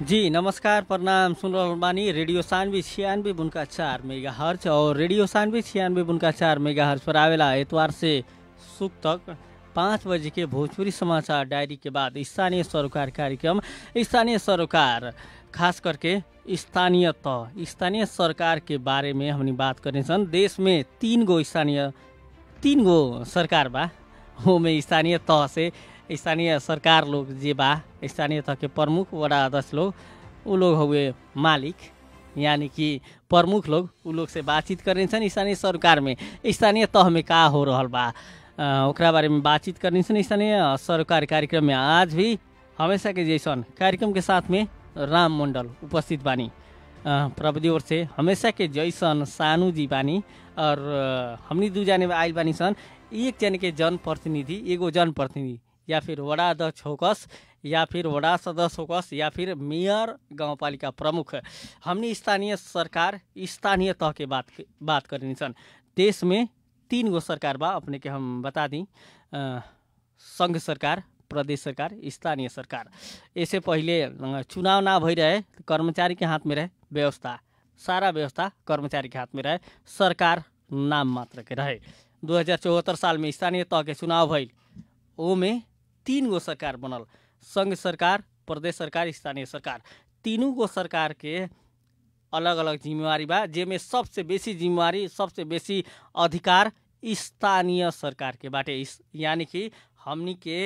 जी नमस्कार प्रणाम सुन रहल बानी रेडियो सानवी छियानवे बुनका चार मेगा हर्च और रेडियो सानवी छियानवे बुनका चार मेगा हर्च पर आवेला एतवार से सुख तक पाँच बजे के भोजपुरी समाचार डायरी के बाद स्थानीय सरोकार कार्यक्रम स्थानीय सरोकार खास करके स्थानीय तह स्थानीय सरकार के बारे में हमनी बात करने सन देश में तीन गो स्थानीय तीन गो सरकार बा ओमे स्थानीय तह से स्थानीय सरकार लोग जे बा स्थानीय तह के प्रमुख वडा अध्यक्ष लोग उ लोग हुए मालिक यानी कि प्रमुख लोग उ लोग से बातचीत करने छन् स्थानीय सरकार में स्थानीय तह में का हो रहल बा अ, ओकरा बारे में बातचीत करने छन् स्थानीय सरकार कार्यक्रम में आज भी हमेशा के जैसन कार्यक्रम के साथ में राम मंडल उपस्थित बानी अ, प्रविधि ओर से हमेशा के जैसन सानू जी बानी और अ, हमनी दू जाने आइल बानी सन एक जन के जनप्रतिनिधि एगो जनप्रतिनिधि या फिर वडा अध्यक्ष होकस या फिर वडा सदस्य होकस या फिर मेयर गाउँपालिका प्रमुख हमनी स्थानीय सरकार स्थानीय तह के बात बात करनी सन देश में तीन गो सरकार बा अपने के हम बता दी अ, संघ सरकार प्रदेश सरकार स्थानीय सरकार इससे पहिले अ, चुनाव ना भई रहे तो कर्मचारी के हाथ में रहे व्यवस्था सारा व्यवस्था कर्मचारी के हाथ में रहे सरकार नाम मात्र के रहे दू हजार चौहत्तर साल में स्थानीय तह के चुनाव भइल ओमे तीन गो सरकार बनल संघ सरकार प्रदेश सरकार स्थानीय सरकार तीनों गो सरकार के अलग अलग जिम्मेवारी बा जेमे सबसे बेसी जिम्मेवारी सबसे बेसी अधिकार स्थानीय सरकार के बाटे इस यानी कि हमनी के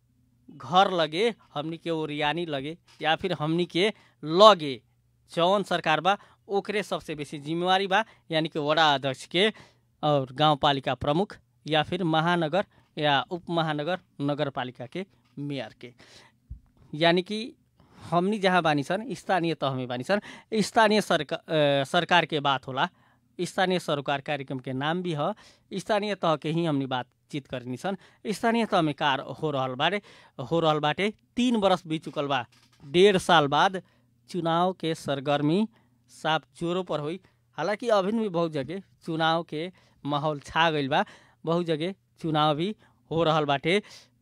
घर लगे हमनी के ओरियानी लगे या फिर हमनी के लगे जौन सरकार बा ओकरे सबसे बेसी जिम्मेवारी बा यानी कि वडा अध्यक्ष के और गाउँपालिका प्रमुख या फिर महानगर या उप महानगर नगरपालिका के मेयर के यानी कि हमनी जहाँ बानी सन स्थानीय तह में बानी सन स्थानीय सरका अ, सरकार के बात होला स्थानीय सरोकार कार्यक्रम के नाम भी ह स्थानीय तह के ही हमनी बातचीत करनी सन स्थानीय तह में कार हो रहल बाटे हो रहल बाटे तीन बरस बीत चुकल बा डेढ़ साल बाद चुनाव के सरगर्मी साफ जोरों पर हुई हालांकि अभी भी बहुत जगह चुनाव के माहौल छा गईल बा बहुत जगह चुनाव भी हो रहल बाटे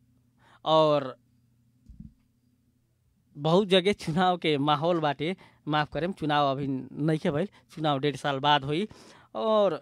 और बहुत जगह चुनाव के माहौल बाटे माफ करेम चुनाव अभी नइखे भइल चुनाव डेढ़ साल बाद हुई और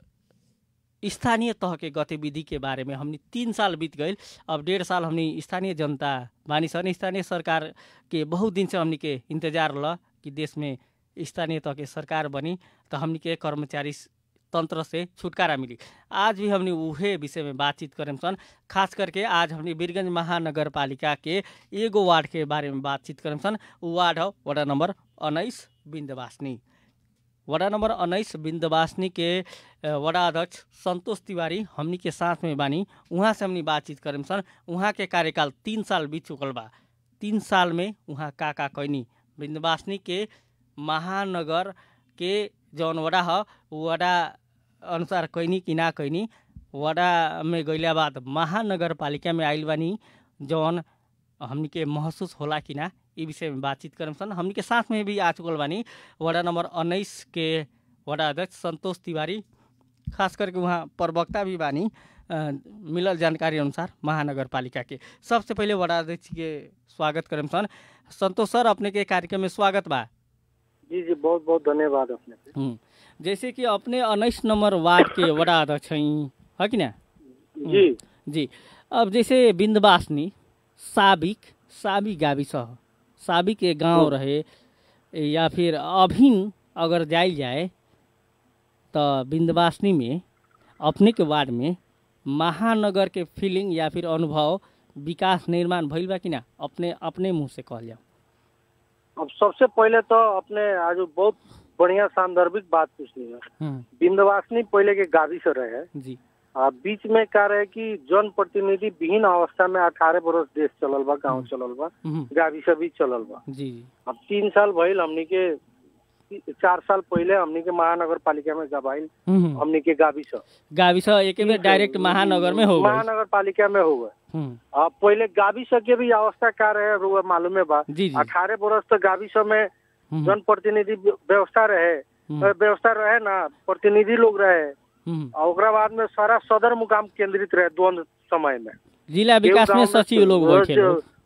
स्थानीय तह के गतिविधि के बारे में हमनी तीन साल बीत गईल अब डेढ़ साल हमनी स्थानीय जनता बानी सन स्थानीय सरकार के बहुत दिन से हमनी के इंतजार ल कि देश में स्थानीय तह के सरकार बनी तो हमनी के कर्मचारी तंत्र से छुटकारा मिली आज भी हमने उहे विषय में बातचीत करें सन खास करके आज हमने वीरगंज महानगर पालिका के एगो वार्ड के बारे में बातचीत करें सन उ वार्ड हो वडा नंबर उन्नाइस बिन्दवासनी वडा नंबर उन्नाइस बिन्दवासनी के अ, वडा अध्यक्ष संतोष तिवारी हमनी के साथ में बानी उहाँ से हमनी बातचीत करें सन उहाँ के कार्यकाल तीन साल बीत चुकल बा तीन साल में उहाँ का का कैनी बिन्दवासनी के महानगर के जौन वडा ह वडा अनुसार कैनी कि ना कैनी वडा में गइला बाद महानगरपालिका में आइल बानी जौन हमनी के महसूस होला कि ना ई विषय में बातचीत करम सन हमनी के साथ में भी आ चुकल बानी वडा नंबर उन्नाइस के वडा अध्यक्ष संतोष तिवारी खास करके वहाँ प्रवक्ता भी बानी अ, मिलल जानकारी अनुसार महानगरपालिका के सबसे पहिले वडा अध्यक्ष के स्वागत करम सन संतोष सर अपने के कार्यक्रम में स्वागत बा जी जी बहुत बहुत धन्यवाद अपने के हुँ। जैसे कि अपने उन्नीस नंबर वार्ड के वडा अध्यक्ष हैं है कि ना जी जी अब जैसे बिन्दवासनी साबिक साबी गाविस ह साबिक के गांव रहे या फिर अभिन अगर जाइल जाए तो बिन्दवासनी में अपने के वार्ड में महानगर के फीलिंग या फिर अनुभव विकास निर्माण भइल बा कि ना अपने अपने मुंह से कहल जाओ अब सबसे पहले तो अपने आज बहुत बढ़िया सांदर्भिक बात पूछनी है हम्म, बिंदवासनी पहले के गावी से रहे जी आ बीच में का रहे कि जन प्रतिनिधि विहीन अवस्था में अठारह बरस देश चलल बा गाँव चलल बा हम्म, गावी से भी चलल बा जी जी अब तीन साल भइल हमनी के चार साल पहले हमनी के महानगर पालिका में गवाइल हम्म, हमनी के गावी से गाविस एक बेर डायरेक्ट महानगर में हो गए महानगर पालिका में हो गए हम्म, अब पहले गावी से के भी अवस्था का रहे रुआ मालूम है बा जी जी अठारह बरस तक गावी से में हम्म, जनप्रतिनिधि व्यवस्था रहे हम्म, व्यवस्था रहे ना प्रतिनिधि लोग रहे हम्म। और ओकरा बाद में सारा सदर मुकाम केंद्रित रहे द्वंद समय में जिला विकास में एगो गाँव सचिव लोग बैठे जो- लोग हाँ हाँ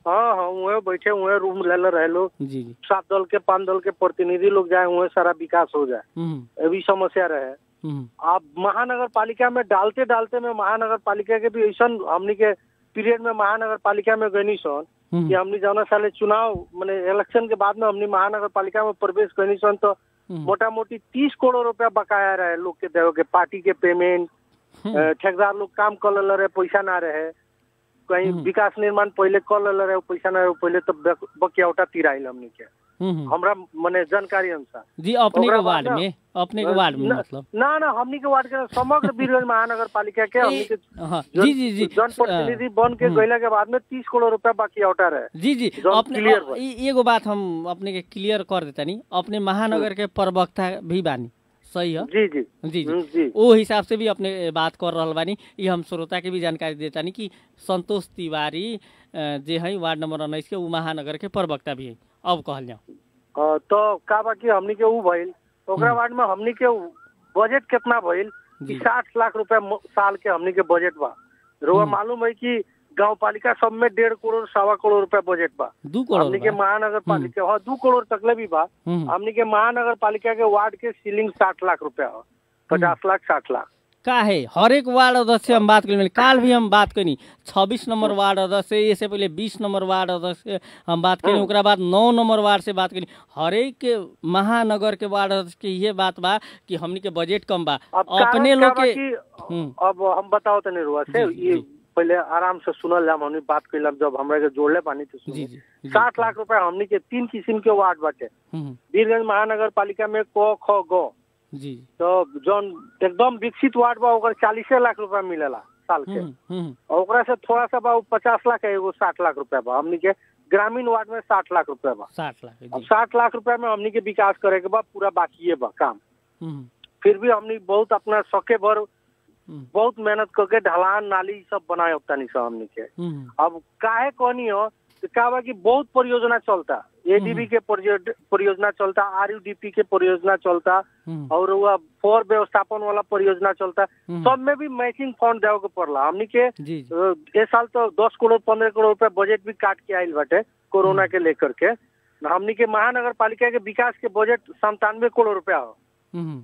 हुए बैठे हुए रूम ले ले रहे लोग जी जी सात दल के पांच दल के प्रतिनिधि लोग जाए हुए सारा विकास हो जाए हम्म, ये भी समस्या रहे हम्म, आप महानगर पालिका में डालते डालते में महानगर पालिका के भी ऐसा हमनी के पीरियड में महानगर पालिका में गनी सन हम्म, कि हमनी जौना साले चुनाव मैंने इलेक्शन के बाद में हमनी महानगर पालिका में प्रवेश गनी सन तो हम्म, मोटा मोटी तीस करोड़ रुपया बकाया रहे लोग के देवे के पार्टी के पेमेंट हम्म, अ, ठेकेदार लोग काम कर ले रहे पैसा ना रहे कहीं हम्म। विकास निर्माण पहले कर ले रहे पैसा ना रहे पहले तो बक- बकियावटा तिराइल हमनी के हम्म, हमरा मने जानकारी अनुसार जी अपने के ओकरा बाद वार्ड ना- में अपने के वार्ड में ना- मतलब ना ना हमनी के वार्ड के समग्र बीरगंज महानगर पालिका के हमनी के हाँ जी जी जी जनप्रतिनिधि बन के हम्म। गईला के बाद में तीस करोड़ रुपया बाकी औटा रहे जी जी जौन अपने clear अ- बा। ई- एगो बात हम अपने के क्लियर कर देतानी अपने महानगर के प्रवक्ता भी बानी सही है जी जी जी हम्म, जी जी ओ हिसाब से भी अपने बात कर रहल बानी ये हम श्रोता के भी जानकारी देतानी कि संतोष तिवारी अ, जे है वार्ड नंबर उन्नीस के उ महानगर के प्रवक्ता भी है अब कहल जाओ अ, तो का बाकी हमनी के ऊ भइल ओकरा बाद में हमनी के ऊ बजट कितना भइल जी कि साठ लाख रुपया म- साल के हमनी के बजट बा रोआ हम्म। मालूम है कि गांव पालिका सब में डेढ़ करोड़ सवा करोड़ रुपया बजट बा दू करोड़ हमनी के बा। महानगर पालिका हाँ दू करोड़ तकले भी बा हम्म, हमनी के महानगर पालिका के वार्ड के सीलिंग साठ लाख रुपया हो पचास लाख साठ लाख का है हर एक वार्ड अध्यक्ष से हम बात करें काल भी हम बात करी छब्बीस नंबर वार्ड अध्यक्ष से इससे पहले बीस नंबर वार्ड अध्यक्ष से हम बात करी हम्म। ओकरा बाद नौ नंबर वार्ड से बात करी हर एक के महानगर के वार्ड अध्यक्ष के ये बात बा कि हमनी के बजट कम बा अब अपने कारण लोग का बा के कि हम्म, अब हम बताओ तनी रुआ से जी, जी, ये जी। पहले आराम से सुनल जाम हमनी बात कैलम जब हमरा के जोड़ले पानी तो जी सुनी जी जी। साठ लाख रुपया हमनी के तीन किस्म के वार्ड बाटे हम्म, वीरगंज महानगर पालिका में क ख ग जी तो जौन एकदम विकसित वार्ड बा ओकर चालीसे लाख रुपया मिलेला साल के हम्म, हम्म, और ओकरा से थोड़ा सा बा उ पचास लाख है एगो साठ लाख रुपया बा हमनी के ग्रामीण वार्ड में साठ लाख रुपया बा साठ लाख अब जी साठ लाख रुपया में हमनी के विकास करे के बा पूरा बाकी बा काम हम्म, फिर भी हमनी बहुत अपना सके भर हम्म, बहुत मेहनत करके ढलान नाली ई सब बनाए होता नहीं सब हमनी के हम्म, अब काहे कहनी हो कि का बा कि बहुत परियोजना चलता एडीबी के परियो- परियोजना चलता आरयूडीपी के परियोजना चलता हम्म, और वह फोर व्यवस्थापन वाला परियोजना चलता हम्म, सब में भी मैचिंग फंड देवे के पड़ला हमनी के जी जी अ, ए साल तो दस करोड़ पंद्रह करोड़ रुपया बजट भी काट के आयल बाटे कोरोना के लेकर के हमनी के महानगर पालिका के विकास के बजट संतानवे करोड़ रुपया हो हम्म,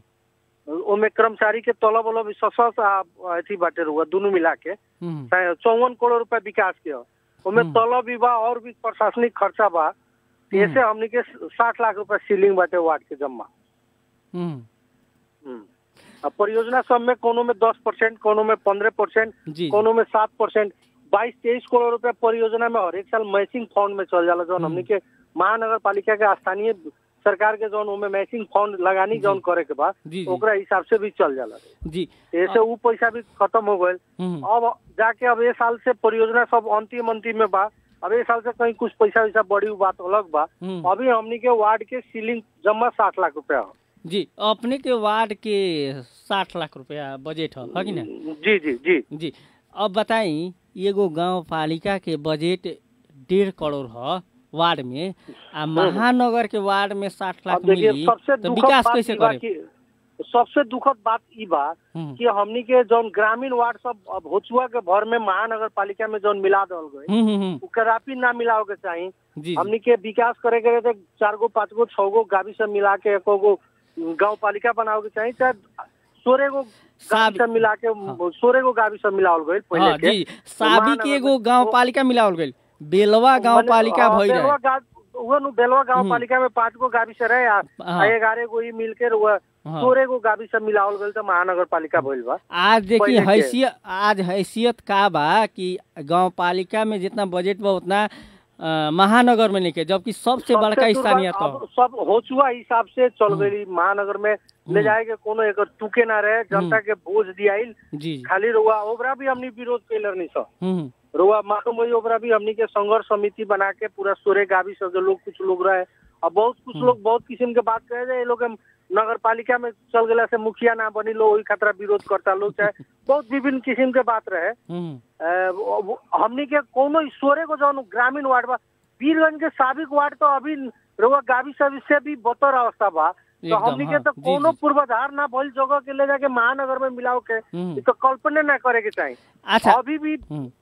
ओमे कर्मचारी के तलब वलब सशस आ अथी बाटे रुआ दोनों मिला के हम्म, चौवन करोड़ रुपया विकास के हो ओमे हम्म। तलब भी बा और भी प्रशासनिक खर्चा बा ऐसे हमनी के साठ लाख रुपया सीलिंग बाटे वार्ड के जमा हम्म, हम्म। अब परियोजना सब में कोनो में दस परसेंट कोनो में पंद्रह परसेंट जी कोनो में सात परसेंट बाईस तेईस करोड़ रुपया परियोजना में हर एक साल मैचिंग फंड में चल जाला जौन हम्म। हमनी के महानगर पालिका के स्थानीय सरकार के जौन ओमे मैचिंग फंड लगानी जौन करे के बा जी जी ओकरा हिसाब से भी चल जाला जी ऐसे ऊ पैसा भी खत्म हो गए हम्म, अब जाके अब ये साल से परियोजना सब अंतिम अंतिम में बा अब ये साल से कहीं कुछ पैसा वैसा बड़ी उ बात अलग बा हम्म। अभी हमनी के वार्ड के सीलिंग जमा साठ लाख रुपया हो जी अपने के वार्ड के साठ लाख रुपया बजट है है कि ना जी जी जी जी अब बताई एगो गांव पालिका के बजट डेढ़ करोड़ है वार्ड में आ महानगर के वार्ड में साठ लाख अब देखिए मिली सबसे तो दुखद विकास बात कैसे ई बा करे कि सबसे दुखद बात ई बा हम्म, कि हमनी के जौन ग्रामीण वार्ड सब अब होचुआ के भर में महानगर पालिका में जौन मिला दल गए हम्म, हम्म, हम्म, उ कदापि ना मिलाओ के चाहिए जी जी हमनी के विकास करे के रहे चार गो पाँच गो छह गो गावी सब मिला के एको गो गाँव पालिका बनाओ के चाहिए चाहे सोलह गो गावी साब- सब मिला के सोलह गो गावी सब मिलाओल गए हाँ पहले के जी साबी के महानगर एगो में- गांव पालिका मिलावल गइल बेलवा गांव मने- पालिका हाँ, भइल बेलवा है गाँव- उहो नु बेलवा गाँव हम्म। पालिका में पाँच गो गावी से रहे आ हाँ। ग्यारह गो ई मिल के रहुआ हाँ। सोलह गो गावी सब मिलावल गए तो महानगर पालिका भइल बा आज देखिए पहिले के। हैसियत आज हैसियत का बा कि गांव पालिका में जितना बजट बा उतना अ, महानगर में नहीं के जबकि सबसे बड़का सबसे स्थानीय दुर्बल- तो अब सब होचुआ हिसाब से चल गई महानगर में ले जाए के कोनो एकर टूके ना रहे जनता के बोझ दियाइल जी खाली रुआ ओकरा भी हमनी विरोध कैलर नहीं सब हम्म रुआ मालूम है ओकरा भी हमनी के संघर्ष समिति बना के पूरा सोरे गावी सब के लोग कुछ लोग रहे और बहुत कुछ हम्म। लोग बहुत किस्म के बात कहे जे ये लोग के नगर पालिका में चल गला से मुखिया ना बनी लो वही खतरा विरोध करता लोग चाहे बहुत विभिन्न किस्म के बात रहे हम्म अ, वो- वो- हमनी के कोनो ईश्वरे को जौन ग्रामीण वार्ड बा वीरगंज के साबिक वार्ड तो अभी रुआ गावी सब से भी बतर अवस्था बा तो एकदम, हमनी के हाँ, तो जी, कोनो जी। पूर्वाधार ना भइल जगह के ले जाके महानगर में मिलाओ के हम्म। ई तो कल्पने ना करे के चाहिए अच्छा अभी भी हम्म।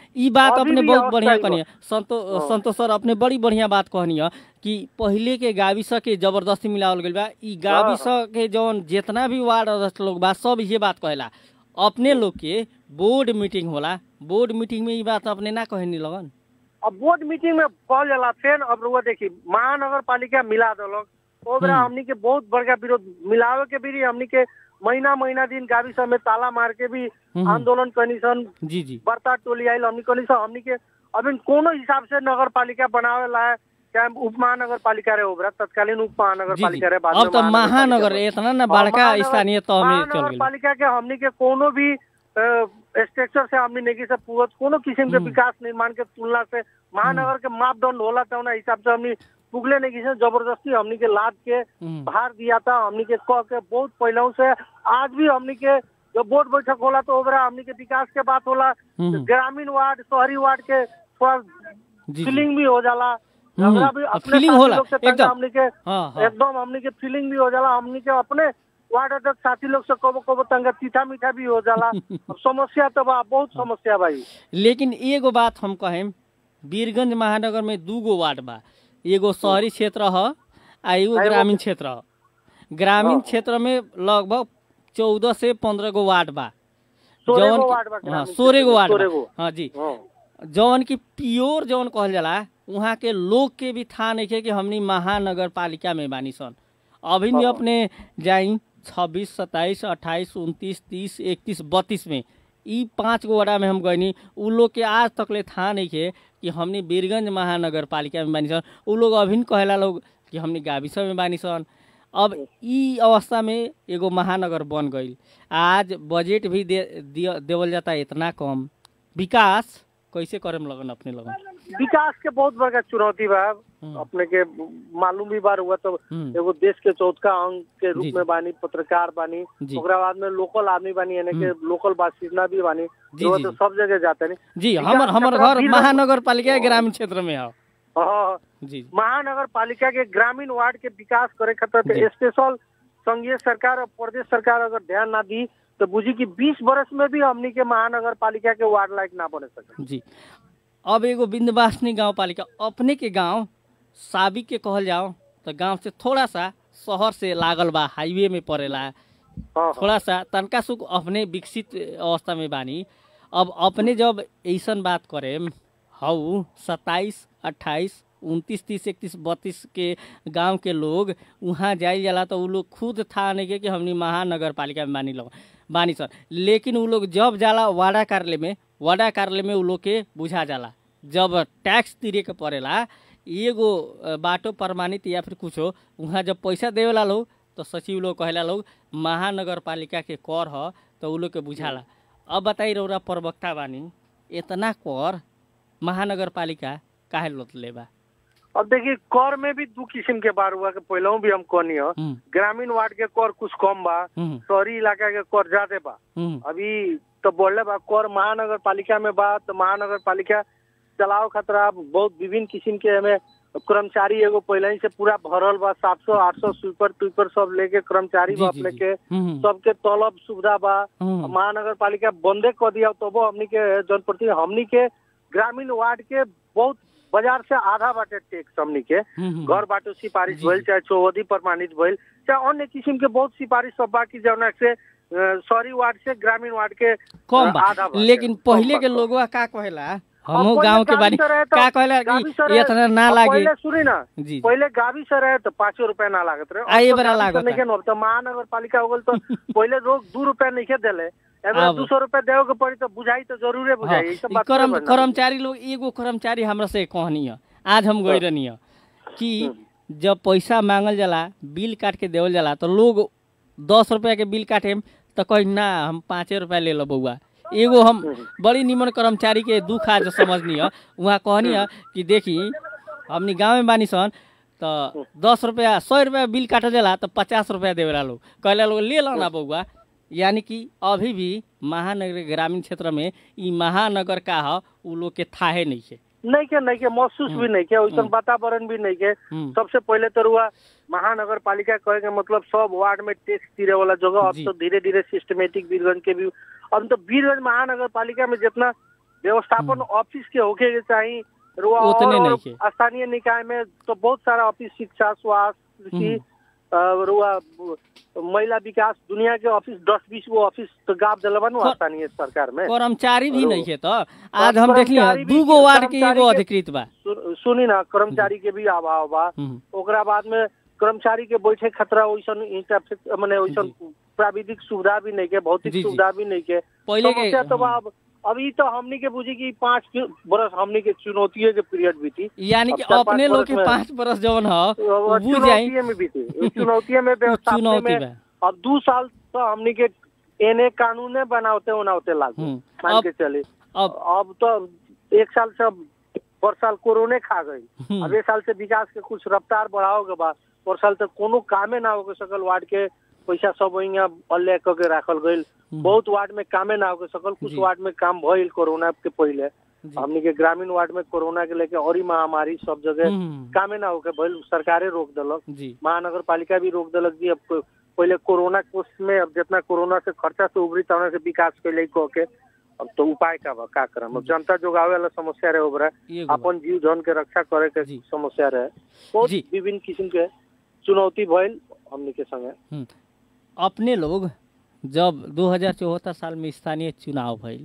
ई बात अभी अपने भी बहुत अवस्था बढ़िया ही बा। कहनी संतो हाँ। संतोष सर अपने बड़ी बढ़िया बात कहनी है कि पहिले के गाविस के जबरदस्ती मिलावल गइल बा ई गाविस के जौन जितना भी वार्ड अध्यक्ष लोग बा सब ये बात कहेला अपने लोग के बोर्ड मीटिंग होला बोर्ड मीटिंग में ई बात अपने ना कहनी लगन अब बोर्ड मीटिंग में कहल जाला फेन अब रुआ देखी महानगर पालिका मिला दलक ओकरा हम्म। हमनी के बहुत बड़का विरोध मिलावे के भी हमनी के महीना महीना दिन गावी सब में ताला मार के भी हम्म। आंदोलन करनी सन जी जी बर्ता टोली आयल हमनी कहनी सन हमनी के अभी कोनो हिसाब से नगर पालिका बनावे ला चाहे उप महानगर पालिका रहे ओकरा तत्कालीन उप महानगर जी जी पालिका रहे बाद में अब तो महानगर महानगर पालिका इतना ना और बड़का महानगर- स्थानीय तह में चल महानगर गइल पालिका के हमनी के कोनो भी स्ट्रक्चर से हमनी नहीं से पूरत कोनो किस्म के हम्म। विकास निर्माण के तुलना से महानगर के मापदंड होला त उना हिसाब से हमनी पुगले नहीं किसी जबरदस्ती हमनी के लाद के हम्म। बाहर दिया था हमनी के कह के बहुत पहले से आज भी हमनी के जब बोर्ड बैठक होला तो ओकरा हमनी के विकास के बात होला हम्म। ग्रामीण वार्ड शहरी वार्ड के थोड़ा जी जी फीलिंग भी हो जाला हम्म। हमरा भी अब अपने feeling साथी होला, लोग से तंग एकदम। हमनी के हाँ हाँ एकदम हमनी के फीलिंग भी हो जाला हमनी के अपने वार्ड अध्यक्ष साथी लोग से कबो कबो तंग तीठा मीठा भी हो जाला अब समस्या तो बा बहुत समस्या भाई लेकिन एगो बात हम कहेम वीरगंज महानगर में दू गो वार्ड बा एगो शहरी क्षेत्र ह आ एगो आ एगो- ग्रामीण क्षेत्र ह ग्रामीण हाँ। क्षेत्र में लगभग चौदह से पंद्रह गो वार्ड बा सोलह जौन गो की- वार्ड बा हाँ ग्रामीण सोलह गो क्षेत्र में, वार्ड सोलह बा। गो। हाँ जी हाँ। जौन की प्योर जौन कहल जाला वहाँ के लोग के भी था नहीं कि हमनी महानगर पालिका में बानी सन अभी भी हाँ। अपने जाई छब्बीस सत्ताईस अट्ठाईस उनतीस तीस इकतीस बत्तीस में ई पाँच गो वड़ा में हम गईनी उ लोग के आज तक ले था नहीं के कि हमनी बीरगंज महानगर पालिका में बानी सन उ लोग अभी कहेला लोग कि हमनी गाविस में बानी सन अब ई अवस्था में एगो महानगर बन गईल आज बजट भी दे दिया- देवल जाता इतना कम विकास कैसे करेम लगन अपने लगन विकास के बहुत बड़का चुनौती बा हम्म। अपने के मालूम भी बार हुआ तो हम्म। एगो देश के चौथा अंग के रूप जी, में जी। बानी पत्रकार बानी जी। ओकरा बाद में लोकल आदमी बानी यानी के लोकल बासिंदा भी बानी जी, वो जी, तो जी। सब जगह जाते नहीं जी विकास हमर हमर कतरा घर भी महानगर पालिका ग्रामीण क्षेत्र में है हाँ जी महानगर पालिका के ग्रामीण वार्ड के विकास करे जी। खातिर स्पेशल संघीय सरकार और प्रदेश सरकार अगर ध्यान ना दी तो बुझी कि 20 वर्ष में भी हमनी के महानगर पालिका के वार्ड लायक ना बने सके जी अब एगो बिंदवासनी गांव पालिका अपने के गांव साबिक के कहल जाओ तो गांव से थोड़ा सा शहर से लागल बा हाईवे में पड़ेला हाँ हाँ थोड़ा सा तनका सुख अपने विकसित अवस्था में बानी अब अपने जब ऐसन बात करे हऊ सत्ताईस अट्ठाईस उनतीस तीस इकतीस बत्तीस के गांव के लोग वहाँ जाइल जाला तो उ लोग खुद था नहीं के कि हमनी महानगर पालिका में बानी लोग बानी सर लेकिन उ लोग जब जाला वाड़ा कार्यालय में वाड़ा कार्यालय में उ लोग के बुझा जाला जब टैक्स तिरे के पड़ेला एगो अ, बाटो प्रमाणित या फिर कुछो वहाँ जब पैसा देवेला लोग तो सचिव लोग कहेला लोग महानगर पालिका के कर ह तो उ लोग के बुझाला अब बताई रौरा प्रवक्ता बानी इतना कर महानगर पालिका काहे लोत लेबा अब देखिए कर में भी दू किस्म के बार हुआ के पहले भी हम कहनी है हम्म, ग्रामीण वार्ड के कर कुछ कम बा हम्म, शहरी इलाका के कर ज्यादा बा हम्म, अभी तो बोले बा कर महानगर पालिका में बा तो महानगर पालिका चलाओ खतरा बहुत विभिन्न किस्म के हमें कर्मचारी एगो पहले ही से पूरा भरल बा सात सौ आठ सौ स्वीपर ट्वीपर सब लेके कर्मचारी जी, बा जी, अपने जी। के हम्म, सबके तलब सुविधा बा हम्म, महानगर पालिका बंदे कर दिया तबो हमनी के जनप्रति हमनी के ग्रामीण वार्ड के बहुत बाजार से आधा बाटे टैक्स हमनी के हम्म, घर बाटो सिफारिश जी, भइल जी। चाहे चौहदी प्रमाणित भइल चाहे अन्य किसिम के बहुत सिफारिश सब बाकी जौना से अ, शहरी वार्ड से ग्रामीण वार्ड के कम बा आधा बाटे। लेकिन कम पहिले बा, के कम। लोगवा का कहेला अब हमहू पहिले गांव के गावी बानी से रहे तो- का कहेला गावी कि से रहे- इतना ना अब लागे पहिले सुनी ना जी पहिले गावी से रहे तो पाँचो रुपया ना लागत रहे आ, ये अब तो बड़ा गावी से लागता। नइखे न, अब तो महानगर पालिका हो गल तो पहिले लोग दू रुपया नहीं देले एबे अब- दू सौ रुपया देवे के पड़ी तो बुझाई तो जरूरे हाँ, बुझाई ई सब ई बात कर्म थोड़े बा ना। कर्मचारी लोग एगो कर्मचारी हमरा से कहनी है आज हम गई हाँ। रहनी है कि हम्म। जब पैसा मांगल जाला बिल काट के देवल जाला तो लोग दस रुपया के बिल काटे तो कही ना हम पाँचे रुपया ले लो बउआ एगो हम बड़ी निमन कर्मचारी के दुख आज समझनी है वहाँ कहनी है कि देखी हमनी गाँव में बानी सन तो दस रुपया सौ रुपया बिल काटल जाला तो पचास रुपया देवेला लोग कहला लोग ले लो ना बउआ यानी कि अभी भी महानगर ग्रामीण क्षेत्र में ई महानगर का ह उ लोग के थाहे नहीं है नहीं के नहीं के महसूस भी नहीं के वैसन वातावरण भी नहीं के हम्म, सबसे पहले तो रुआ महानगर पालिका कहे के मतलब सब वार्ड में टैक्स तिरे वाला जगह अब जी। तो धीरे धीरे सिस्टमेटिक वीरगंज के भी अब तो वीरगंज महानगर पालिका में जितना व्यवस्थापन ऑफिस के होके के चाहिए रुआ उतने और- नहीं और के। स्थानीय निकाय में तो बहुत सारा ऑफिस शिक्षा स्वास्थ्य कृषि अ, रुआ ब- महिला विकास दुनिया के ऑफिस दस बीस गो ऑफिस तो गाप दिलबा नु कर- स्थानीय सरकार में कर्मचारी भी और- नहीं खे तो आज हम देखली कर्मचारी भी- दू गो वार्ड के कर्मचारी एगो के- अधिकृत बा सु- सुनी ना कर्मचारी के भी अभाव बा हम्म, ओकरा बाद में कर्मचारी के बैठे खतरा वैसन इंटरफेस माने वैसन प्राविधिक सुविधा भी नहीं के भौतिक जी, जी। सुविधा भी नहीं के पहिले के समस्या तो बा हम्म, अब अभी तो हमनी के बुझी कि पाँच बरस हमनी के चुनौती के पीरियड बीती यानी कि अब चार अपने पाँच लोग बरस के में- पाँच बरस जवन ह अब उ बुझ जाई चुनौतिये में बीती चुनौती में व्यवस्थापन चुनौती में बा अब दू साल तो हमनी के एने कानूने बनावते उनावते लागू हम्म, मान अब के चले अब अब तो एक साल से अब पर साल कोरोने खा गई हम्म, अब एक साल से विकास के कुछ रफ्तार बढ़ाओ के बाद पर साल तक कोनो कामे ना हो सकल वार्ड के पैसा सब यहाँ अल्ले क के राखल गईल हम्म, बहुत वार्ड में कामे ना हो सकल कुछ जी। वार्ड में काम भइल कोरोना के पहले जी, हमनी के ग्रामीण वार्ड में कोरोना के लेके और ही महामारी सब जगह हम्म, कामे ना होके भइल सरकारे रोक देलक जी महानगर पालिका भी रोक देलक जी अब को- पहले कोरोना कोष में अब जितना कोरोना से खर्चा से उभरी तौना से विकास कैले कह के अब तो उपाय का बा का करम अब जनता जोगावे वाला समस्या रहे ओबरा एगो बा। अपन जीव धन के रक्षा करे के जी। समस्या रहे बहुत जी। विभिन्न किस्म के चुनौती भइल हमनी के संगे हम्म, अपने लोग जब 2074 साल में स्थानीय चुनाव भइल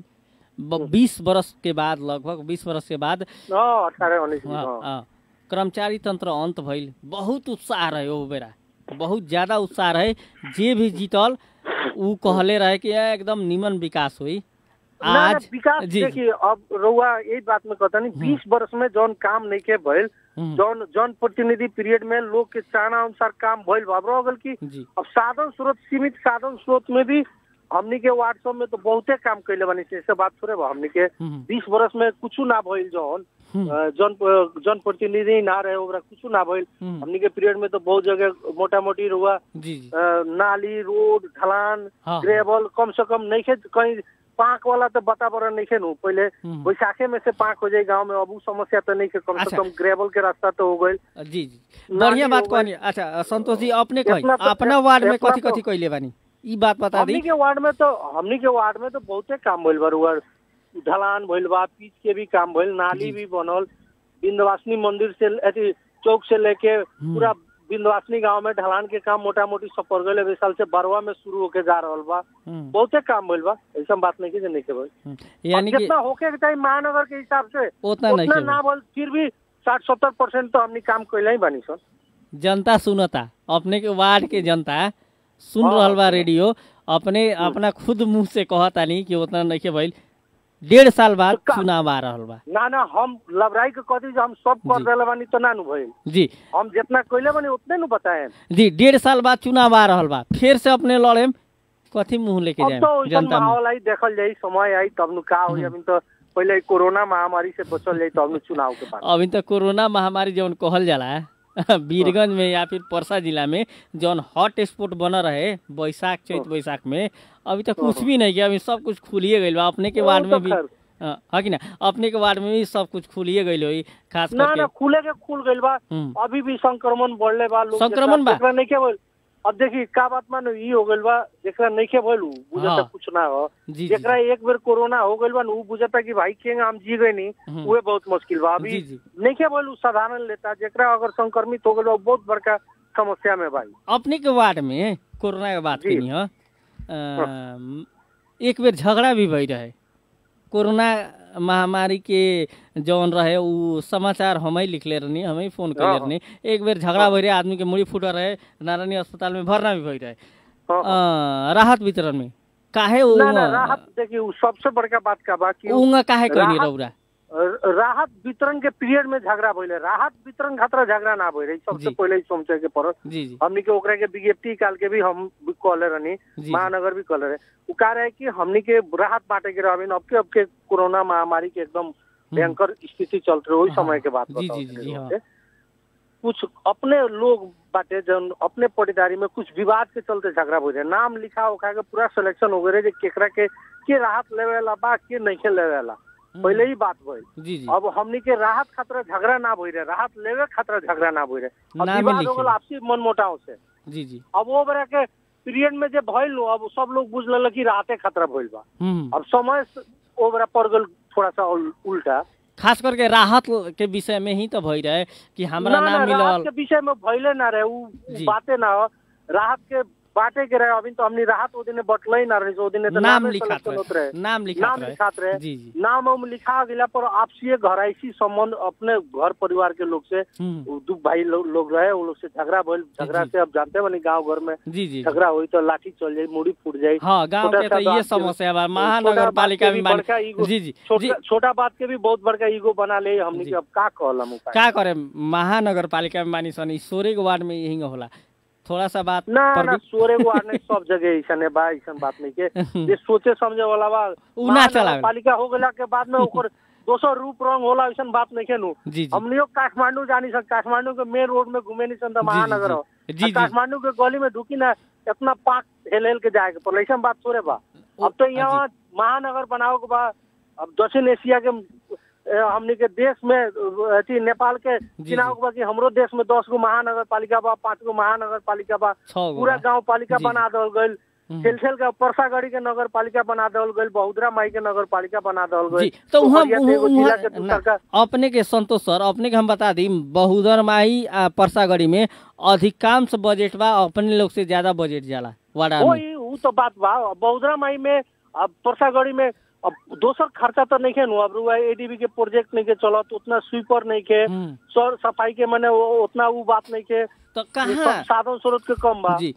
बीस बरस के बाद लगभग बीस बरस के बाद हाँ अठारह उन्नीस हाँ, हाँ हाँ, कर्मचारी तंत्र अंत भइल बहुत उत्साह रहे ओ बेरा बहुत ज्यादा उत्साह रहे जे भी जीतल उ कहले रहे कि "ए, एकदम निमन विकास हुई ना, ना, आज विकास जी देखिए अब रउआ यही बात में कहता नहीं बीस वर्ष में जौन काम नहीं के भइल हम्म, जौन जौन प्रतिनिधि पीरियड में लोग के चाहना अनुसार काम भइल बा अब रह गल की जी अब साधन स्रोत सीमित साधन स्रोत में भी हमनी के वार्ड सब में तो बहुते काम कैले बानी से ऐसे बात थोड़े बा हमनी के हम्म, बीस वर्ष में कुछ ना भइल जौन हम्म, अ, जौन जौन प्रतिनिधि ना रहे ओकरा कुछ ना भइल हम्म, हमनी के पीरियड में तो बहुत जगह मोटा मोटी रुआ जी जी नाली रोड ढलान हाँ ग्रेवल कम से कम नहीं खे कहीं पाक वाला तो वातावरण नहीं खे नु पहले हम्म, बैसाखे में से पाक हो जाए गांव में अब उ समस्या तो नहीं खे कम से अच्छा। कम ग्रेवल के रास्ता तो हो गई जी जी नाली बढ़िया बात हो गइल। कहनी अच्छा संतोष जी अपने कही इतना तो- अपना वार्ड में इतना कथी तो- कथी कैले बानी ई बात बता दी हमनी के वार्ड में तो हमनी के वार्ड में तो बहुते काम भइल बा रुआ ढलान भइल बा पीच के भी काम भइल नाली जी। भी बनल विंध्यवासिनी मंदिर से अथी चौक से लेके पूरा विंध्यवासिनी गांव में ढलान के काम मोटा मोटी सब पड़ गए अभी साल से बरवा में शुरू होके जा रहल बा हम्म, बहुते काम भइल बा ऐसा बात नहीं की जे नहीं के भइल हम्म, यानी अब कि जितना होके के चाहिए महानगर के हिसाब से उतना नहीं उतना के ना बोल फिर भी साठ सत्तर परसेंट तो हमनी काम कैले ही बानी सर जनता सुनता अपने के वार्ड के जनता सुन हाँ। रहल बा रेडियो अपने अपना खुद मुंह से कहता नहीं कि उतना नहीं के भइल डेढ़ साल बाद का- चुनाव आ रहल बा ना ना हम लबराई के कथी जे हम सब कर जी। देले बानी तो ना नु भइल जी हम जितना कैले बानी उतने नु बताएं जी डेढ़ साल बाद चुनाव आ रहल बा फिर से अपने लड़ेम कथी मुंह लेके अब जाए तो वैसन जनता में माहौल आई देखल जाई समय आई तब नु का होई अभी तो पहले कोरोना महामारी से बचल जाई तब नु चुनाव के बाद अभी तक कोरोना महामारी जौन कहल जाला वीरगंज में या फिर परसा जिला में जौन हॉट स्पॉट बन रहे बैसाख चैत बैसाख में अभी तक कुछ भी नहीं किया अभी सब कुछ खुलिए गइल बा अपने के वो वार्ड तो में भी खैर। हाँ हाँ कि ना अपने के वार्ड में भी सब कुछ खुलिए गइल होई खास ना ना करके खुले के खुल गइल बा हम्म, अभी भी संक्रमण बढ़ले बा लोग संक्रमण बा? जेकरा नहीं के भइल अब देखी का बात मानो ई हो गइल बा जेकरा नहीं के भइल उ बुझता हाँ। कुछ ना हो जी जी जेकरा एक बेर कोरोना हो गइल बा नु उ बुझता कि भाई के हम जी गए नहीं हम्म, उहे बहुत मुश्किल बा जी अभी जी नहीं के भइल उ साधारण लेता जेकरा अगर संक्रमित हो गइल बा उ बहुत बड़का समस्या में भाई अपने के वार्ड में कोरोना के बात जी। कनी ह अम, एक बेर झगड़ा भी भई रहे कोरोना महामारी के जौन रहे उ समाचार हम ही लिखले रहनी हम ही फोन कैले हाँ। रहनी एक बेर झगड़ा भई रहे आदमी के मुड़ी फूट रहे नारायणी अस्पताल में भरना भी भई रहे हाँ, हाँ। अ, राहत वितरण में काहे उ ना ना राहत देखिए उ सबसे बड़का बात का बा कि उ उंगा काहे कैनी राहत- रौरा राहत वितरण के पीरियड में झगड़ा भइले राहत वितरण खातिर झगड़ा ना भइले सबसे जी। पहले ही सोचे के पड़त जी जी हमनी के ओकरा के विज्ञप्ति काल के भी हम भी कहले रहनी जी महानगर भी कहले रहे उ कह रहे कि हमनी के राहत बांटे के रहबिन अब के अब के कोरोना महामारी के एकदम भयंकर स्थिति चल रही वही हाँ, समय के बात जी, बताओ जी, जी, तनी हाँ। लोग के। कुछ अपने लोग बाटे जन अपने पटीदारी में कुछ विवाद के चलते झगड़ा हो जाए नाम लिखा उखा के पूरा सिलेक्शन हो गए जे केकरा के के राहत लेवेला बा के नहीं लेवेला पहले ही बात भइल जी जी अब हमनी के राहत खातिर झगड़ा ना भई रहे राहत लेवे खातिर झगड़ा ना भई रहे अब नामे विवाद हो लिखे। गल आपसी मनमुटाव से जी जी अब वो बेरा के पीरियड में जे भइल नु, अब सब लोग बुझ लेलक कि राहते खतरा भइल बा हम्म अब समय से ओ बेरा पड़ गल थोड़ा सा उल- उल्टा खास करके राहत के विषय में ही तो भई रहे कि हमरा ना, ना ना, राहत मिलल के विषय में भइले ना रहे उ जी। बाते ना हो राहत के बाटे के रहे अभी तो हमनी राहत ओ दिने बटले ही ना रहे ओ दिने तो नाम नामे लिखात सलेक्शन होत रहे रहे नाम लिखात नाम रहे लिखात रहे जी जी नाम उम लिखा गेला पर आपसी घराइसी संबंध अपने घर परिवार के लोग से हम्म, उ दू भाई लोग लोग रहे वो लोग से झगड़ा भइल झगड़ा जी। से अब जानते बनी गांव घर में जी जी झगड़ा हुई तो लाठी चल जाई मुड़ी फूट जाई हाँ गांव छोटा के सा तो ये बात के- समस्या बा छोटा महानगर बात पालिका के में भी मान- बड़का ईगो- जी जी जी छोटा छोटा बात के भी बहुत बड़का ईगो बना ले हमनी जी। के अब का कहलम उपाय का करे महानगर पालिका में मानी सन ई सोरे के वार्ड में यही होला थोड़ा सा बात ना पर ना भी- सोरे को आने सब जगह ऐसा है बा ऐसा बात नहीं के ये सोचे समझे वाला बा उ ना चलावे। पालिका हो गेला के बाद में ओकर दोसर रूप रंग होला ऐसा बात नहीं के नु जी जी हमनियो काठमांडू जानी सन काठमांडू के मेन रोड में घूमे नहीं सन तो जी, महानगर जी, हो जी, जी, आ जी। काठमांडू के गली में ढुकी ना इतना पाक हेल हेल के जाए के पर ऐसा बात थोड़े बा ओ, अब तो जी। यहाँ महानगर बनाओ के बा अब दक्षिण एशिया के ए, हमनी के देश में अ, अथी नेपाल के जी। चुनाव के बा कि हमरो देश में दस गो महानगर पालिका बा पाँच गो महानगर पालिका बा छह गो पूरा बा। गांव पालिका जी, बना दल गईल हम्म। खेल के परसागढ़ी के नगर पालिका बना दल गईल बहुदरा माई के नगर पालिका बना दल जी गईल तो वहाँ पोखरिया से एगो जिला के वहाँ दूसर का ना, अपने के संतोष सर अपने के हम बता दी बहुदर माही आ परसागढ़ी में अधिकांश बजट बा अपने लोग से ज्यादा बजट जाला वाड़ा में वही उ तो बात बा बहुदरा माई में अब परसागढ़ी में अब दोसर खर्चा तो नहीं है नु अब रुआ एडीबी के प्रोजेक्ट नहीं के चलत उतना स्वीपर नहीं के हम्म, सर सफाई के मने वो- उतना वो बात नहीं के तो ये कहाँ सब साधन स्रोत के कम बा जी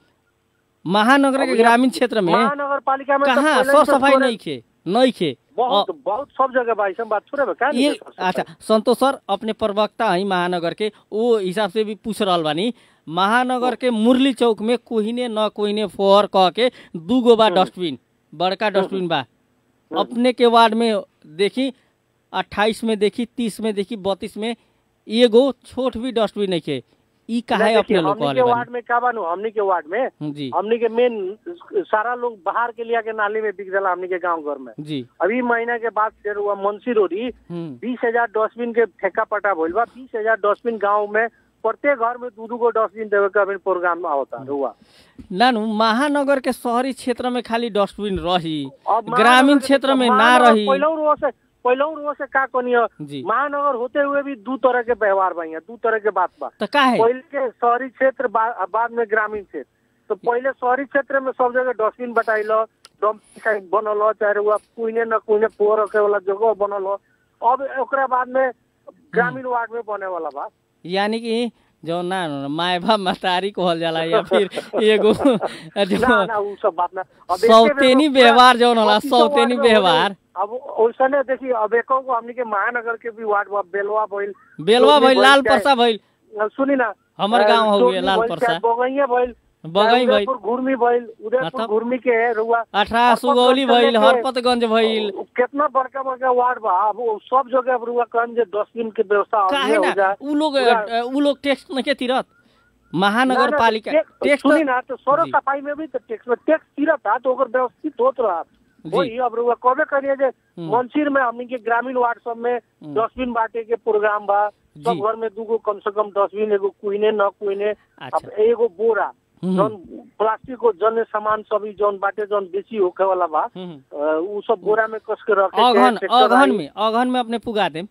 महानगर के अब ग्रामीण क्षेत्र में महानगर पालिका में तो कहाँ पहले सर से सफाई थोड़े- नहीं खे नहीं खे बहुत बहुत सब जगह बा ऐसा बात थोड़े बा क्या नहीं ये है सर सफाई? अच्छा संतोष सर अपने प्रवक्ता है महानगर के वो हिसाब से भी पूछ रहल बानी महानगर के मुरली चौक में कोहिने न कोहिने फोहर कह के दू गो बा डस्टबिन बड़का डस्टबिन बा अपने के वार्ड में देखी अट्ठाईस में देखी तीस में देखी बत्तीस में एगो छोट भी डस्टबिन नहीं के ई काहे नहीं, अपने देखिए, लोग हमनी कहले के बानी वार्ड में का बानू हमनी के वार्ड में जी हमनी के मेन सारा लोग बाहर के लिया के नाली में बिक जाला हमनी के गांव घर में जी अभी महीना के बाद फिर हुआ मुंशी रोडी हम्म बीस हजार डस्टबिन के ठेका पटा भइल बा बीस हजार डस्टबिन गाँव में प्रत्येक घर में दू दू गो डस्टबिन देवे का अभी प्रोग्राम आवता हुआ नानू महानगर के शहरी क्षेत्र में खाली डस्टबिन रही अब ग्रामीण महानगर के- क्षेत्र में ना महानगर रही पहिलौ रोज से पहिलौ रोज से का कनियो जी महानगर होते हुए भी दू तरह के व्यवहार बा यहाँ दू तरह के बात बा तो काहे पहले के शहरी क्षेत्र बा- बाद में ग्रामीण क्षेत्र तो पहले शहरी क्षेत्र में सब जगह डस्टबिन बटाइल डम्पिंग साइट बनल चाहे वह कुने न कुने पोर रखे वाला जगह बनल अब ओकरा बाद में ग्रामीण वार्ड में बने वाला बा यानी कि जो ना माय बाप महतारी कहल जाला या फिर एगो ना जो ना उ सब बात ना अब एके सौतेनी बेर में व्यवहार जौन होला पच्चीसों सौतेनी वार्ड में व्यवहार होले। अब ओइसने देखी अब एको को हमनी के महानगर के भी वार्ड बा बेलवा भइल बेलवा चोरनी भइल लाल चाहे- परसा भइल अब सुनी ना हमर अ, गांव हो चोरनी गए लाल भइल, परसा चाहे बगैया भइल बगई चाहे भइल उदयपुर घुर्मी भइल उदयपुर मतलब- घुर्मी के है रुआ अठारह हरपतगंज सुगौली से भइल लेके- हरपतगंज भइल कितना बड़का बड़का वार्ड बा अब वो सब जगह अब रुआ कहन जे डस्टबिन के व्यवस्था अब काहे हो ना जाए उ लोग पूरा- उ लोग टैक्स नहीं के तीरत ना, महानगर ना, पालिका टे- टैक्स सुनी तो- ना तो सौर जी। सफाई में भी तो टैक्स में टैक्स गिरत था तो ओकर व्यवस्थित होत रहा जी। वही अब रुआ कहबे करिए जे हम्म। मंसिर में हमनी के ग्रामीण वार्ड सब में हम्म। डस्टबिन बांटे के प्रोग्राम बा सब जी। घर में दूगो कम से कम डस्टबिन एगो कुइने न कुइने अच्छा। अब एगो बोरा हम्म। जौन प्लास्टिक को जन सामान सब ई जौन बाटे जौन बेची होखे वाला बा हम्म। अ, उ सब बोरा में कस के रखे के, अगहन ट्रैक्टर अगहन आई। में अगहन में अपने पुगा देम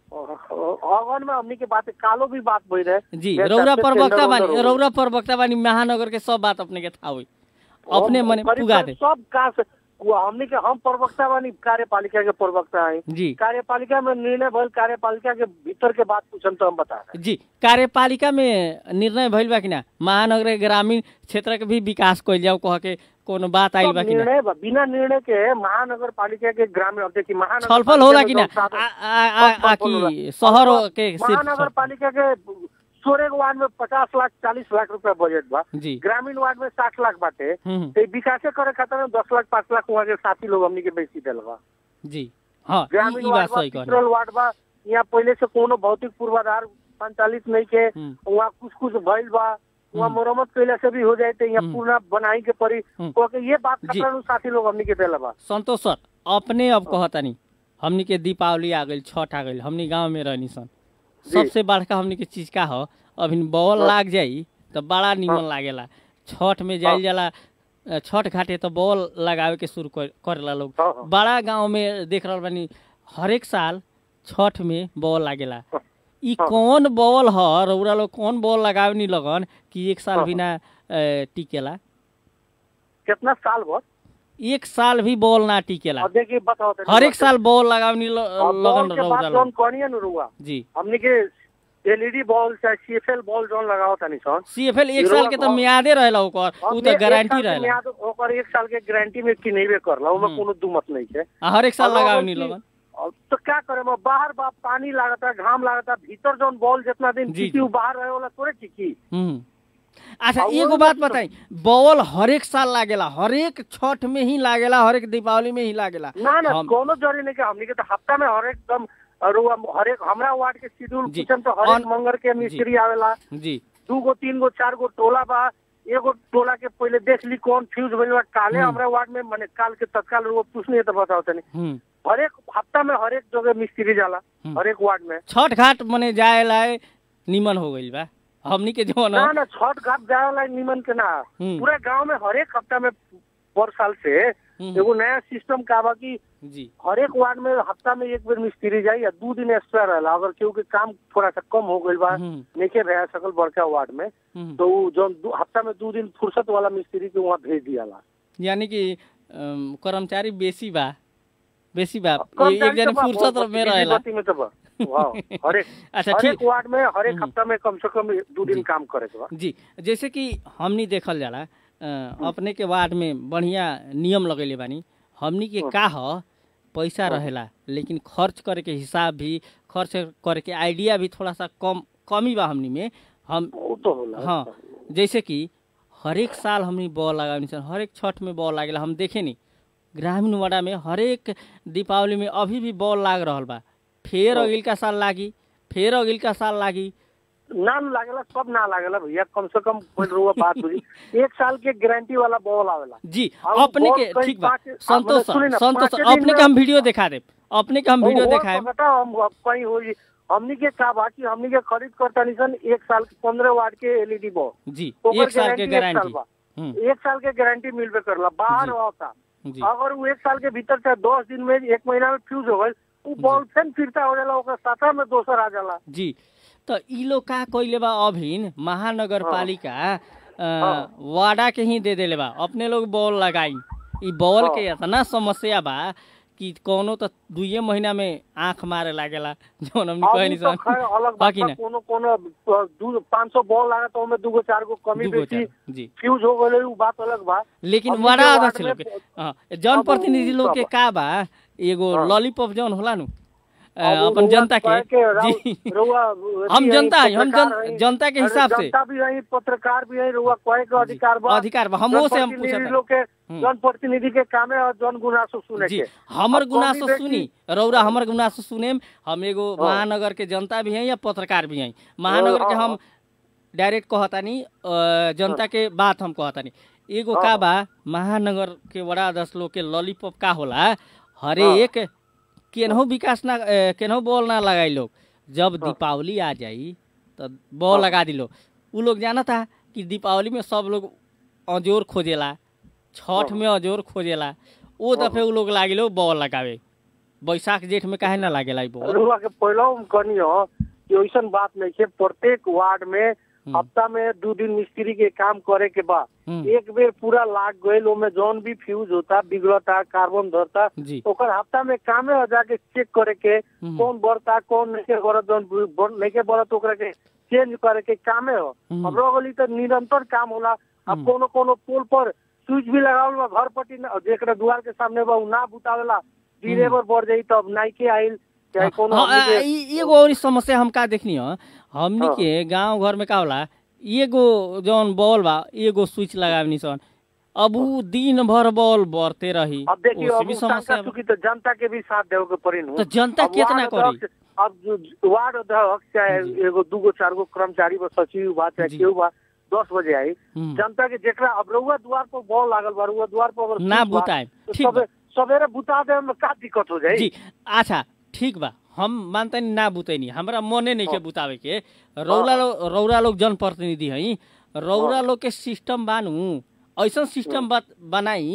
अगहन में हमनी के बात कालो भी बात भई रहे जी जे रौरा सबसे प्रवक्ता टेंडर बानी उंडर हो। रौरा प्रवक्ता बानी महानगर के सब बात अपने के था होई अपने हम मने करीब पुगा करीब दे सब का से वो हमनी के हम प्रवक्ता बानी कार्यपालिका के प्रवक्ता है जी कार्यपालिका में निर्णय भइल कार्यपालिका के भीतर के बात पूछन तो हम बता रहे जी कार्यपालिका में निर्णय भइल बा कि ना महानगर के ग्रामीण क्षेत्र के भी विकास कइल जाओ कह के कोनो बात आइल सब बा कि ना निर्णय बा- बिना निर्णय के महानगर पालिका के ग्रामीण अब देखिए महानगर छलफल होला पालिका कि में ना जौन साधन- आ- आ- आ- आ छलफल कि होला। शहर अब के सिर्फ महानगर छल- पालिका के सोलह वार्ड में पचास लाख चालीस लाख रुपया बजट बा जी ग्रामीण वार्ड में साठ लाख बाटे हम्म, तो विकासे करे खातिर में दस लाख पाँच लाख वहाँ के साथी लोग हमनी के बेची दिल बा जी हाँ ई- ग्रामीण ई वार्ड बात बा सही कहनी पिछड़ल वार्ड बा यहाँ पहले से कोनो भौतिक पूर्वाधार संचालित नहीं के हम्म, वहाँ कुछ कुछ भइल बा वहाँ हम्म। मरम्मत कैला से भी हो जाए तो यहाँ हम्म। पूर्ण बनाई के पड़ी हम्म। तो के ये बात जी। खातिर साथी लोग हमनी के दिल बा संतोष सर अपने अब कहतानी हमनी के दीपावली आ गइल छठ आ गइल हमनी गांव में रहनी सन जी। सबसे बड़का हमनी के चीज का हो अभी बॉल हाँ। लाग जाई तो बड़ा निमन हाँ। लागेला छठ में जाइल हाँ। जाला अ, छठ घाटे तो बॉल लगावे के शुरू कर- करेला लोग हाँ, हाँ। बड़ा गांव में देख रहल बानी हरेक साल छठ में बॉल लागेला ई हाँ। कौन बॉल ह रउरा लोग कौन बॉल लगावे नी लगन कि एक साल हाँ, बिना ए, टिकेला कितना साल भर एक साल भी बॉल ना टिकेला अब देखिए बताओ तनी। हरेक साल बॉल लगावे नी ल- और बॉल लगन के रउरा बाद जौन लोग कहनी न रुआ जी हमने के एलईडी बॉल चाहे सीएफएल बॉल जौन लगाओ तनी सन सीएफएल एक रउरा साल के तो बॉल- मियादे रहेला ओकर उ हमने तो एक गारंटी साल के रहेला मियाद ओकर एक साल के गारंटी में किनेबे करला ओमे हम्म। कोनो दुमत नहीं है आ हरेक साल और लगावे अगर नी कि- लगन अब तो क्या करे मैं बाहर बा पानी लागता घाम लागता भीतर जौन बॉल जितना दिन जी, टिकी जी। उ बाहर रहे वाला थोड़े टिकी हम्म। अच्छा और एगो वो बात मतलब- बताई बॉल हरेक साल लागेला हरेक छठ में ही लागेला हरेक दीपावली में ही लागेला ना ना हम- कोनो जरूरी नहीं कि हमने के तो हफ्ता में हर एकदम और वो हरेक हमरा वार्ड के शेड्यूल जी। पूछम तो हरेक अन- मंगर के मिस्त्री आवेला जी दू गो तीन गो चार गो टोला बा एगो टोला के पहले देख ली कौन फ्यूज भइल बा काले हम्म। हमरा वार्ड में माने काल के तत्काल वो पूछनी है तो बताओ तनी हम्म हरेक हफ्ता में हरेक जगह मिस्त्री जाला हम्म। हरेक वार्ड में छठ घाट मने जाए लाए निमन हो गइल बा हमनी के जो ना ना ना छठ घाट जाए वाला निमन के ना हम्म। पूरे गांव में हरेक हफ्ता में पर साल से हम्म। एगो नया सिस्टम का बा कि जी हरेक वार्ड में हफ्ता में एक बेर मिस्त्री जाई या दू दिन एक्स्ट्रा रहेला अगर केहू के काम थोड़ा सा कम हो गइल बा हम्म, नइखे रह सकल बड़का वार्ड में हम्म। तो उ जौन दू- हफ्ता में दू दिन फुर्सत वाला मिस्त्री के वहाँ भेज दियाला यानी कि अम, कर्मचारी बेसी बा बेसी बा कर्मचारी एक जन तो बा, फुर्सत बहुत में बिजी रहेला बत्ती में तो बा वाह, हरेक अच्छा हरेक ठीक वार्ड में हरेक हम्म। हफ्ता में कम से कम दू दिन जी। काम करे के बा जी जैसे कि हमनी देखल जाला अ, अपने के वार्ड में बढ़िया नियम लगैले बानी हमनी के हाँ। का ह पैसा हाँ। रहेला लेकिन खर्च करे के हिसाब भी खर्च करे के आइडिया भी थोड़ा सा कम कमी बा हमनी में हम वो तो होला हाँ जैसे कि हरेक साल हमनी बॉल लगानी सन हरेक छठ में बॉल लागेला हम देखे नी ग्रामीण वाड़ा में हरेक दीपावली में अभी भी बॉल लाग रहल बा फेर हाँ। अगिल का साल लागी फेर अगिल का साल लागी ना न लागेला सब ना लागेला भैया कम से कम कोई रुआ बात बुझी एक साल के गारंटी वाला बॉल आवेला जी और अपने बॉल के कई ठीक बा पाँच- संतोष मतलब सुनी ना, संतोष पाँचे दिन अपने में- के हम वीडियो दिखा देब अपने के हम वीडियो वो दिखाएब पता हम अब कहीं होई हमनी के का बा कि हमनी के खरीद करता निसन एक साल के पंद्रह वाट के एलईडी बॉल जी ओकर एक साल के गारंटी एक साल गारंटी बा हम्म, एक साल के गारंटी मिलबे करला बाहर जी। होता जी अगर वो एक साल के भीतर चाहे दस दिन में एक महीना में फ्यूज हो गई वो बॉल फेन फिरता हो जाला ओकर साथा में दोसर आ जाला जी तो ई लोग का कइले बा अभिन महानगर पालिका अ, हाँ। वाडा के ही दे देले बा अपने लोग बॉल लगाई ई बॉल हाँ। के इतना समस्या बा कि कोनो तो दुइये महीना में आंख मारे लागेला जौन हमनी अब कहनी उ तो सन खैर अलग बात बाकी बा, ना कोनो कोनो दू पाँच सौ बॉल लगा तो ओमे दूगो चार गो कमी दूगो बेसी चार जी फ्यूज हो गए उ बात अलग बा लेकिन हमनी वाडा के अध्यक्ष वार्ड लोग में के हाँ, जन अब प्रतिनिधि उ लोग के सब- का बा एगो हाँ। लॉलीपॉप जौन होला नु अ, अब उ अपन रउआ जनता कहे के राउ- जी रउआ हम अथी जनता हई, हई, हम पत्रकार जन- हई। जनता के अरे हिसाब से जनता भी हई पत्रकार भी हई रउआ कहे के अधिकार बा अधिकार बा हमो से हम जनप्रतिनिधि पूछत लोग के हम्म। जन प्रतिनिधि के काम है और जन गुनासो सुने जी के हमर अब गुनासो कमी बेसी- सुनी रौरा हमर गुनासो सुनेम हम एगो हाँ। महानगर के जनता भी हैं या पत्रकार भी हैं महानगर के हाँ, हम डायरेक्ट कहतानी अ, जनता के बात हम कहतानी एगो हाँ, का हाँ। बा महानगर के बड़ा दस लोग के लॉलीपॉप का होला हरेक केनहू विकास ना अ, केनहू बॉल ना लगाई लोग जब हाँ। दीपावली आ जाई तो बॉल हाँ। लगा दी लोग उ लोग जानता कि दीपावली में सब लोग अजोर खोजेला छठ हाँ। में अजोर खोजेला ओ हाँ। दफे उ लोग लागिलो बॉल लगावे बैसाख जेठ में काहे ना लागेला ई बॉल रउआ के पहले हम कहनी हो कि ऐसन बात नहीं है प्रत्येक वार्ड में हम्म, हफ्ता में दू दिन मिस्त्री के काम करे के बाद हम्म, एक बेर पूरा लाग गईल ओमे जौन भी फ्यूज होता बिगड़ता कार्बन धरता जी ओकर हफ्ता में कामे हो जाके चेक करे के हम्म, कौन बढ़ता कौन नहीं बढ़त जौन बढ़- नहीं बढ़त ओकरा के चेंज करे के कामे हो हम्म। अब रह गली तो निरंतर काम होला अब हम्म। कोनो कोनो पोल पर स्विच भी लगावल बा घर पट्टी ना- जेकरा दुआर के सामने बा उ ना बुतावेला डिरेवर बढ़ जाई तब नाइके आइल चाहे कोनो हाँ, हमनी आ, के- ई- एगो और समस्या हम का देखनी हो हमनी हाँ। के गांव घर में का होला एगो जौन बॉल बा एगो स्विच लगावनी सन अब उ दिन भर बॉल बढ़ते रही अब देखिए ओसे अब भी उ समस्या शंका बा। चूंकि तो जनता के भी साथ देवे के पड़ी नु तो जनता अब कितना वार्ड करी अध्यक्ष- अब जो वार्ड अध्यक्ष चाहे जी। एगो दूगो चार गो कर्मचारी बा सचिव बा चाहे जी। केहू बा दस बजे आई हम्म, जनता के जेकरा अब रउआ द्वार पर बॉल लागल बा रउआ द्वार पर अगर ना स्विच बा, बुताए तो ठीक बा सबे- सवेरे बुता दे में का दिक्कत हो जाई जी अच्छा ठीक बा हम मानतनी ना बुतैनी हमरा मने नहीं के हाँ। बुतावे के रौरा लोग रौरा लोग जनप्रतिनिधि हई रौरा हाँ। लोग के सिस्टम बानू ऐसा सिस्टम बात बनाई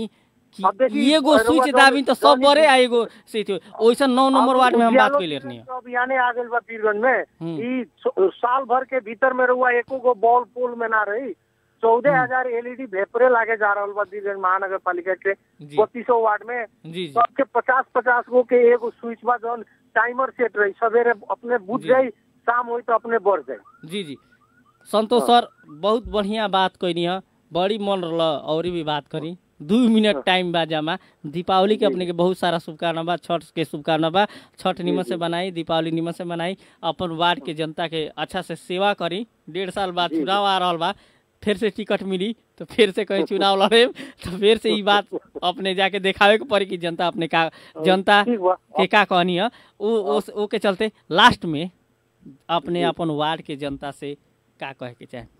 कि अब देखिए, एगो रउआ स्विच जौन- दाबी तो सब जौन ई- बड़े आ एगो से थियो ओइसन नौ नंबर अब वार्ड में हम बात उजियालो कैले रहनी के अभियाने आ गइल बा पीरगंज में हम्म। ई स- साल भर के भीतर में रहुआ एको गो बॉल पोल में ना रही चौदह हजार एलईडी भेपरे लागे जा रहल बा पीरगंज महानगर पालिका के जी बत्तीसो वार्ड में जी जी सबके पचास पचास गो के एगो स्विच बा जौन टाइमर सेट रही सवेरे अपने बुझ जी। जाई शाम होई तो अपने बढ़ जाई जी जी संतोष सर बहुत बढ़िया बात कैनी है बड़ी मन रहा और भी बात करी दू मिनट टाइम बा जमा दीपावली के अपने के बहुत सारा शुभकामना बा छठ के शुभकामना बा छठ निमन से बनाई दीपावली निमन से बनाई अपन वार्ड के जनता के अच्छा से सेवा करी डेढ़ साल बाद चुनाव आ रहा बा फिर से टिकट मिली तो फिर से कहीं चुनाव लड़े तो फिर से ई बात अपने जाके देखावे के पड़ी कि जनता अपने का जनता ठीक बा के का कहनी है वो वो वो के चलते लास्ट में अपने अपन वार्ड के जनता से का कहे के चाहे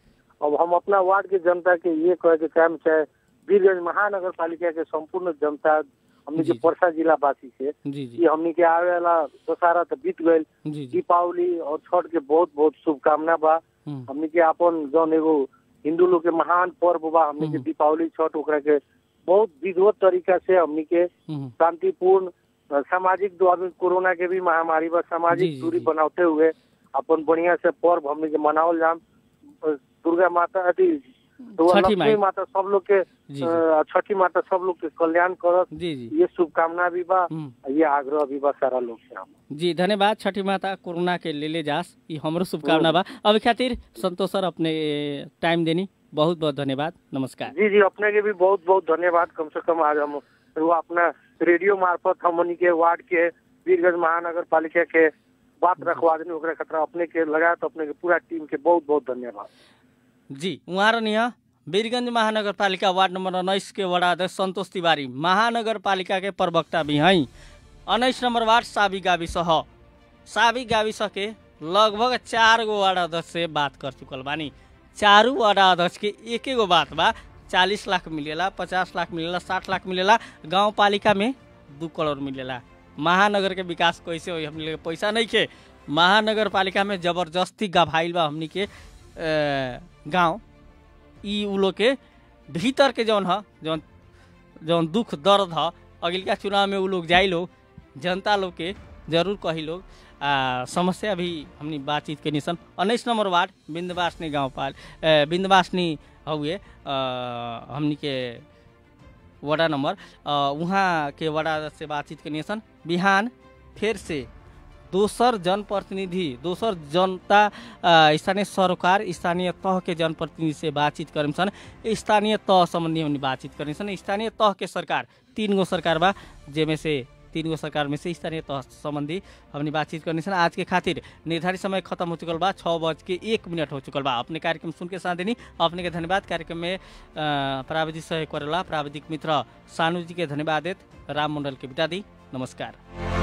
अब हम अपना वार्ड के जनता के ये कहे के काम चाहे वीरगंज महानगर पालिका के संपूर्ण जनता हमने के जी। परसा जिला वासी से जी जी कि हमने के आवे वाला दशहरा तो बीत गईल जी जी दीपावली और छठ के बहुत बहुत शुभकामना बा हम्म, हमने के अपन जौन एगो हिंदू लोग के महान पर्व बा हमने के हम्म। दीपावली छठ ओकरा के बहुत विधिवत तरीका से हमने के हम्म, शांतिपूर्ण अ, सामाजिक दो अभी कोरोना के भी महामारी बा जी, सामाजिक जी, दूरी जी। बनाते हुए अपन बढ़िया से पर्व हमने के मनावल जाम अ, दुर्गा माता अथी दुर्गा छठी लक्ष्मी माई। माता सब लोग के जी अ, छठी माता सब लोग के कल्याण करत जी जी ये शुभकामना भी बा हम्म, ये आग्रह भी बा सारा लोग से हम जी धन्यवाद छठी माता कोरोना के ले ले जास ई हमरो शुभकामना बा अभी खातिर संतोष सर अपने टाइम देनी बहुत बहुत धन्यवाद नमस्कार जी जी अपने के भी बहुत बहुत धन्यवाद कम से कम आज हम वो अपना रेडियो मार्फत हमनी के वार्ड के वीरगंज महानगर पालिका के बात रखवा देनी ओकरा खतरा अपने के लगा तो अपने के पूरा टीम के बहुत बहुत धन्यवाद जी उहाँ रहनी वीरगंज महानगरपालिका वार्ड नंबर उन्नाइस के वडा अध्यक्ष सन्तोष तिवारी महानगरपालिका के प्रवक्ता भी हैं उन्नाइस नंबर वार्ड साबी गाविस ह साबी गाविस के लगभग चार गो वार्ड अध्यक्ष से बात कर चुकल बानी चारू वार्ड अध्यक्ष के एक गो बात बा चालीस लाख मिलेला पचास लाख मिलेला साठ लाख मिलेला गाँव पालिका में दू करोड़ मिलेला महानगर के विकास कैसे होई हमनी के पैसा नहीं खे महानगर पालिका में जबरदस्ती गभाइल बा हमनी के गाँव ई उ लोग के भीतर के जौन ह जौन जौन दुख दर्द ह अगिलका चुनाव में उ लोग जाई लोग जनता लोग के जरूर कही लोग आ, समस्या भी हमनी बातचीत के निसन उन्नीस नंबर वार्ड बिंदवासनी गाँव पाल अ, बिंदवासनी हुए हमनी के वडा नंबर अ, उहाँ के वडा से बातचीत के निसन बिहान फिर से दोसर जनप्रतिनिधि दोसर जनता अ, स्थानीय सरकार स्थानीय तह के जनप्रतिनिधि से बातचीत करम सन स्थानीय तह सम्बन्धी हमनी बातचीत करने सन स्थानीय तह के सरकार तीन गो सरकार बा जेमे से तीन गो सरकार में से स्थानीय तह संबंधी हमनी बातचीत करने सन आज के खातिर निर्धारित समय खत्म हो चुकल बा छः बज के एक मिनट हो चुकल बा अपने कार्यक्रम सुन के साथ देनी अपने के धन्यवाद कार्यक्रम में अ, प्राविधिक सहयोग करेला प्राविधिक मित्र सानू जी के धन्यवाद देत राम मंडल के बिता दी नमस्कार